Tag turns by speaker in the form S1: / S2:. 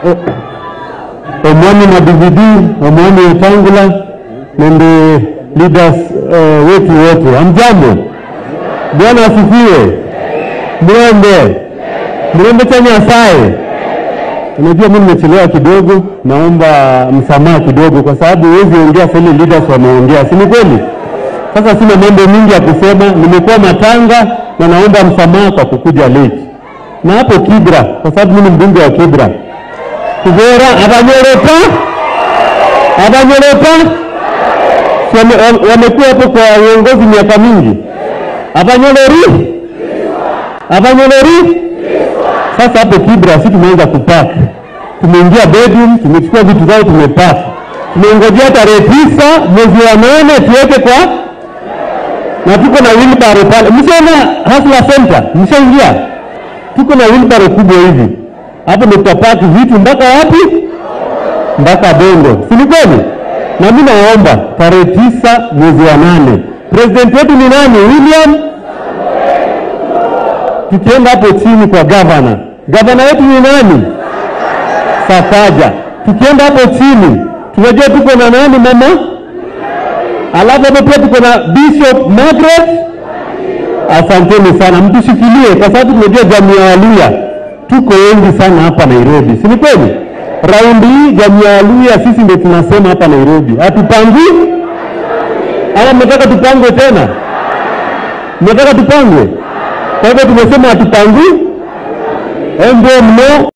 S1: omwami na DVD omwami Wetangula nende leaders uh, wetu wote, hamjambo? Bwana asifiwe. Mrembe mrembe cha Nyasaye. Unajua mimi nimechelewa kidogo, naomba msamaha kidogo, kwa sababu huwezi ongea sasa ile leaders wameongea, si ni kweli? Sasa sina mambo mingi ya kusema, nimekuwa matanga na naomba msamaha kwa kukuja late. Na hapo Kibra, kwa sababu mimi ni mbunge wa Kibra, Kibera abanyerepa abanyerepa Si wame- wame- wamekuwa hapo kwa uongozi miaka mingi, abanyeleri abanyeleri. Sasa hapo Kibra si tumeanza kupack, tumeingia bedroom, tumechukua vitu zao, tumepack, tumengojea tarehe tisa mwezi wa nane tuweke kwa na tuko na wheelbarrow pale. Mshaona Hustler Center, mshaingia? Tuko na wheelbarrow kubwa hivi hapo, ndio tutapaki vitu mpaka wapi? Mpaka Bongo, si ni kweli? Na mimi naomba tarehe tisa mwezi wa nane, president wetu ni nani? William. Tukienda hapo chini kwa gavana, gavana wetu ni nani? Sakaja. Tukienda hapo chini, tunajua tuko na nani mama Alafu hapo pia tuko na Bishop Margaret. Asanteni sana, mtushikilie kwa sababu tunajua jamii ya Waluya tuko wengi sana hapa Nairobi, si ni kweli? Raundi hii jamii ya Waluya sisi ndio tunasema hapa Nairobi, hatupangwi ama mnataka tupangwe tena? Mnataka tupangwe? Kwa hivyo tumesema hatupangwi, ndio mno